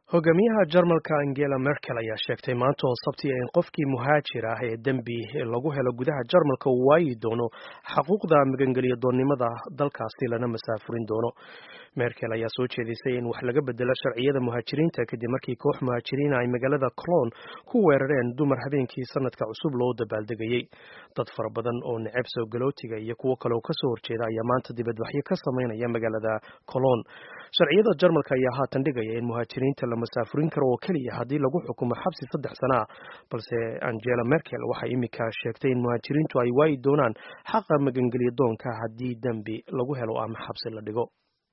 hogaamiyaha jarmalka angela merkel ayaa sheegtay maanta oo sabtiya in qofkii muhaajir ah ee dembi lagu helo gudaha jarmalka uu waayi doono xaquuqda magangelya doonnimada dalkaasi lana masaafurin doono merkel ayaa soo jeedisay in wax laga bedelo sharciyada muhaajiriinta kadib markii koox muhaajiriina ay magaalada cologne ku weerareen dumar habeenkii sanadka cusub loo dabaaldegayey dad fara badan oo neceb soo galootiga iyo kuwo kale oo kasoo horjeeda ayaa maanta dibadbaxyo ka sameynaya magaalada cologne sharciyada jarmalka ayaa haatan dhigaya in muhaajiriinta la masaafurin karo oo keliya haddii lagu xukumo xabsi saddex sana ah balse angela merkel waxay imika sheegtay in muhaajiriintu ay waayi doonaan xaqa magangelya doonka haddii dembi lagu helo ama xabsi la dhigo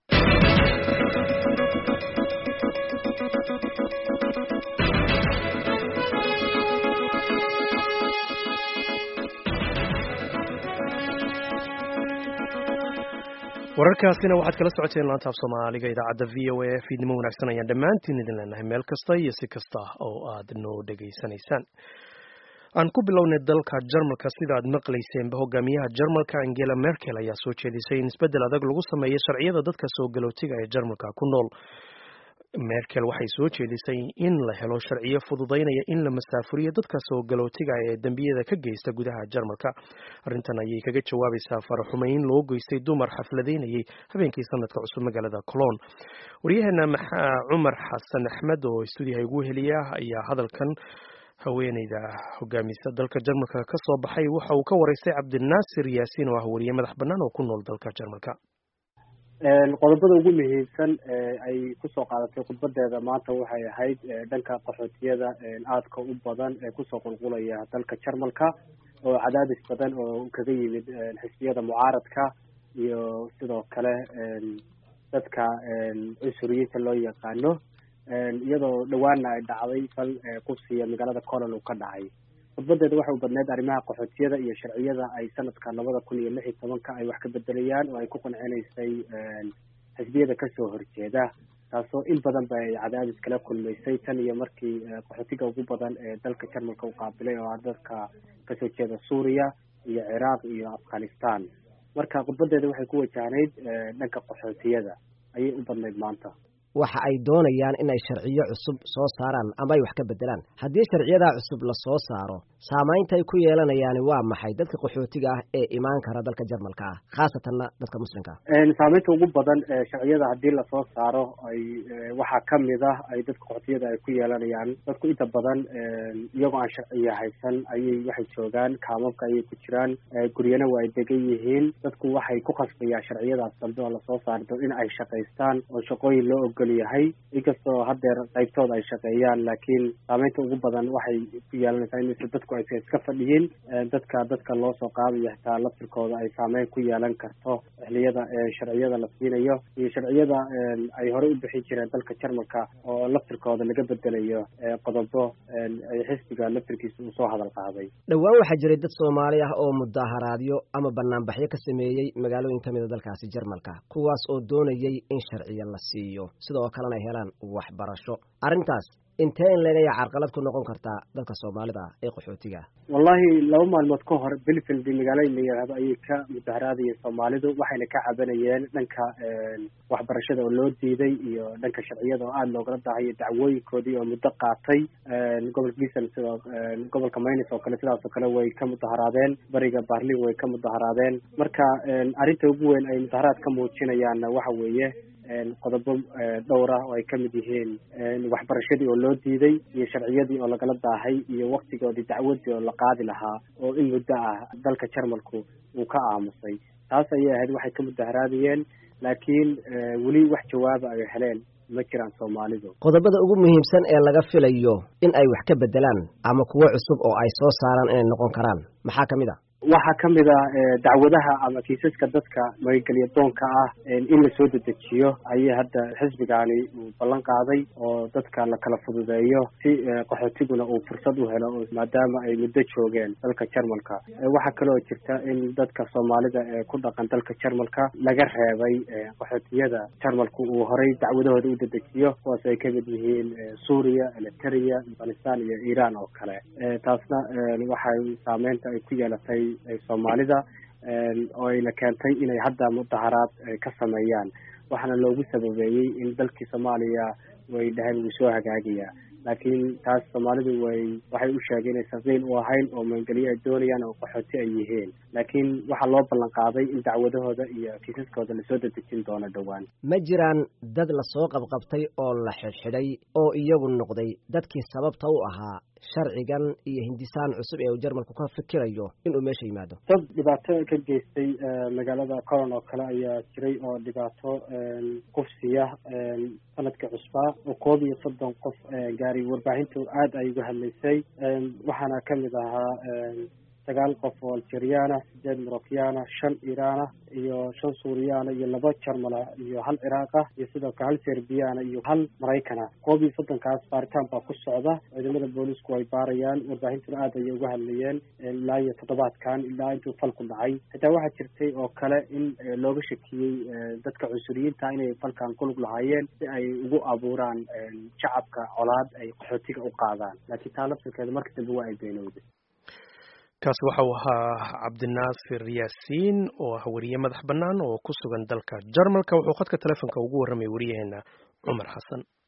wararkaasina waxaad kala socoteen laanta af soomaaliga idaacadda v o a fiidnimo wanaagsan ayaan dhammaantiin idin leenahay meel kasta iyo si kasta oo aad noo dhegaysanaysaan aan ku bilownay dalka jarmalka sida aad maqlayseenba hogaamiyaha jarmalka angela merkel ayaa soo jeedisay in isbeddel adag lagu sameeyo sharciyada dadka soo galootiga ee jarmalka ku nool merkel waxay soo jeedisay in la helo sharciyo fududaynaya in la masaafuriyo dadka soo galootiga ee dembiyada ka geysta gudaha jarmalka arrintan ayay kaga jawaabaysaa faraxumeyn loo geystay dumar xafladaynayay habeenkii sanadka cusub magaalada cologne waryaheena cumar xasan axmed oo stuudiyaha ugu heliya ayaa hadalkan haweeneyda hogaamisa dalka jarmalka ka soo baxay waxa uu ka waraystay cabdinaasir yaasiin oo ah wariye madax bannaan oo ku nool dalka jarmalka qodobada ugu muhiimsan ay kusoo qaadatay khudbadeeda maanta waxay ahayd dhanka qaxootiyada aadka u badan ee kusoo qulqulaya dalka jarmalka oo cadaadis badan oo kaga yimid xisbiyada mucaaradka iyo sidoo kale dadka cunsuriyiinta loo yaqaano iyadoo dhawaana ay dhacday fal qubsiya magaalada colon uu ka dhacay khudbadeeda waxay u badneyd arrimaha qaxootiyada iyo sharciyada ay sanadka labada kun iyo lix iyo tobanka ay wax ka bedelayaan oo ay ku qancinaysay xisbiyada kasoo horjeeda taasoo in badan ba ay cadaadis kala kulmaysay tan iyo markii qaxootiga ugu badan ee dalka jarmalka u qaabilay oo ah dadka kasoo jeeda suuriya iyo ciraaq iyo afghanistan marka khudbadeeda waxay ku wajahnayd dhanka qaxootiyada ayay u badnayd maanta waxa ay doonayaan inay sharciyo cusub soo saaraan ama ay wax ka bedelaan haddii sharciyadaa cusub la soo saaro saamaynta ay ku yeelanayaani waa maxay dadka qaxootiga ah ee imaan kara dalka jarmalka ah khaasatanna dadka muslimka ah saamaynta ugu badan sharciyada haddii lasoo saaro ay waxaa kamid ah ay dadka qaxootiyada ay ku yeelanayaan dadku inta badan iyagoo aan sharciya haysan ayay waxay joogaan kaamabka ayay ku jiraan guryana waa ay degan yihiin dadku waxay ku khasbayaan sharciyadaas dambe oo lasoo saardo in ay shaqaystaan oo shaqooyin loo ogol yahay inkastoo haddeer qaybtooda ay shaqeeyaan laakiin saameynta ugu badan waxay ku yeelanaysaa in dadku aysa iska fadhiyin dadka dadka loo soo qaadayo xitaa laftirkooda ay saameyn ku yeelan karto xiliyada sharciyada la siinayo iyo sharciyada ay horey u bixin jireen dalka jarmalka oo laftirkooda laga bedelayo qodobo ay xisbiga laftirkiisa uu soo hadal qaaday dhowaan waxaa jiray dad soomaali ah oo mudaharaadyo ama banaanbaxyo ka sameeyey magaalooyin ka mida dalkaasi jarmalka kuwaas oo doonayay in sharciya la siiyo sidoo kalena ay helaan waxbarasho arrintaas intee in leegaya carqalad ku noqon kartaa dadka soomaalida ah ee qaxootiga wallahi laba maalmood ka hor belfield magaalada la yidhaahdo ayay ka mudaharaadayeen soomaalidu waxayna ka cabanayeen dhanka waxbarashada oo loo diiday iyo dhanka sharciyada oo aada loogala dahayo dacwooyinkoodii oo muddo qaatay gobolka gisan sidoo gobolka maynis oo kale sidaas oo kale way ka mudaharaadeen bariga barlin way ka mudaharaadeen marka arrinta ugu weyn ay mudaharaad ka muujinayaanna waxa weeye qodobo dhowr ah oo ay kamid yihiin waxbarashadii oo loo diiday iyo sharciyadii oo lagala daahay iyo waktigoodii dacwadii oo la qaadi lahaa oo in muddo ah dalka jarmalku uu ka aamusay taas ayay ahayd waxay ka mudaharaadayeen laakiin weli wax jawaaba ay heleen ma jiraan soomaalidu qodobada ugu muhiimsan ee laga filayo in ay wax ka bedelaan ama kuwo cusub oo ay soo saaraan inay noqon karaan maxaa kamid a waxaa kamid a dacwadaha ama kiisaska dadka magangelya doonka ah in lasoo dedejiyo ayay hadda xisbigaani uu ballan qaaday oo dadka la kala fududeeyo si qaxootiguna uu fursad u helo maadaama ay muddo joogeen dalka jarmalka waxaa kaloo jirta in dadka soomaalida ee ku dhaqan dalka jarmalka laga reebay qaxootiyada jarmalku uu horay dacwadahooda u dedejiyo kuwaas ay kamid yihiin suuriya eliteria afghanistan iyo iran oo kale taasna waxay saameynta ay ku yeelatay soomaalida oo ayna keentay inay hadda mudaharaad ka sameeyaan waxaana loogu sababeeyey in dalkii soomaaliya way dhaheen wuu soo hagaagayaa laakiin taas soomaalidu way waxay u sheegeen inaysan qiil u ahayn oo maangelyo ay doonayaan oo qaxooti ay yihiin laakiin waxaa loo ballan qaaday in dacwadahooda iyo kiisaskooda lasoo dedejin doono dhowaan ma jiraan dad lasoo qabqabtay oo la xidhxidhay oo iyagu noqday dadkii sababta u ahaa sharcigan iyo hindisaan cusub ee uu jarmalku ka fikirayo inuu meesha yimaado dad dhibaato ka geystay magaalada coron oo kale ayaa jiray oo dhibaato kufsiya sanadkii cusbaa oo koob iyo soddon qof gaari warbaahintu aada ay uga hadlaysay waxaana kamid ahaa sagaal qof oo algeriana sideed morocyaana shan iraana iyo shan suuriyaana iyo laba jarmala iyo hal ciraaqa iyo sidoo kale hal serbiyaana iyo hal maraykana koob iyo soddonkaas baaritaan baa ku socda ciidamada boolisku ay baarayaan warbaahintuna aad ayay uga hadlayeen ilaa iyo toddobaadkan ilaa intuu falku dhacay xitaa waxaa jirtay oo kale in looga shakiyey dadka cunsuriyiinta inay falkan kulug lahaayeen si ay ugu abuuraan shacabka colaad ay qaxootiga u qaadaan laakiin taa laftirkeeda marka dambe waa ay beenowday kaasi waxa uu ahaa cabdinaasir yaasiin oo ah weriye madax bannaan oo ku sugan dalka jarmalka wuxuu khadka telefonka ugu warramay wariyaheena cumar xasan